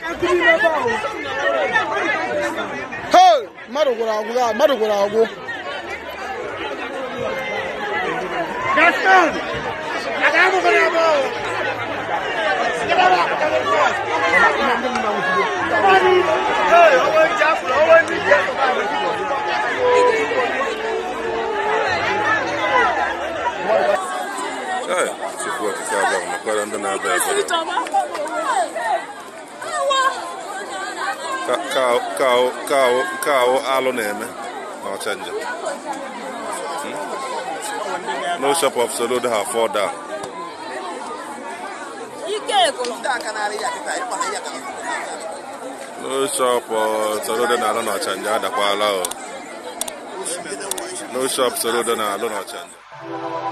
Hey! mmadụ gwụrụ agwụ ya mmadụ gwụrụ agwụ Ee, Chukwu okike abịa mekwara ndị na-abịa ebere ka ka ka ka ka ahụ alụ na-eme na ọchanja no shop of solo ha fall down no shop of solo dị na alụ na ọchanja adakwala o no shop solo dị na alụ na ọchanja